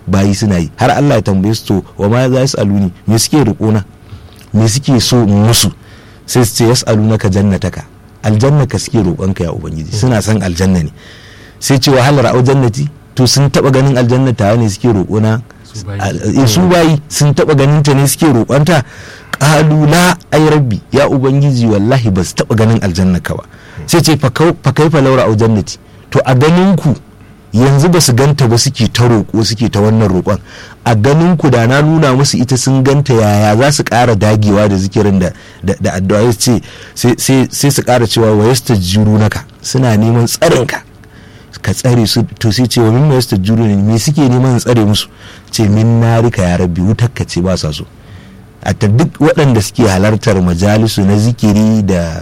bayi suna yi har Allah ya tambaye su to wa ma za su aluni me suke roƙona me suke so in musu sai su ce yas'alunaka jannataka aljanna ka suke roƙonka ya ubangiji suna son aljanna ne sai ce wahalar au jannati to sun taba ganin aljanna ta ne suke roƙona su bayi sun taba ganin ta ne suke roƙonta qalu la ay rabbi ya ubangiji wallahi ba su taba ganin aljanna ka ba sai ce fa kaifa laura au jannati to a ganin ku yanzu ba su ganta ba suke ta roƙo suke ta wannan roƙon a ganin ku da na nuna musu ita sun ganta yaya za su ƙara dagewa da zikirin da da addu'a ce sai su ƙara cewa wa yastajiru naka suna neman tsarin ka ka tsare su to sai ce wa min yastajiru ne me suke neman tsare musu ce min narika ya rabbi wutar ka ce ba sa so a duk waɗanda suke halartar majalisu na zikiri da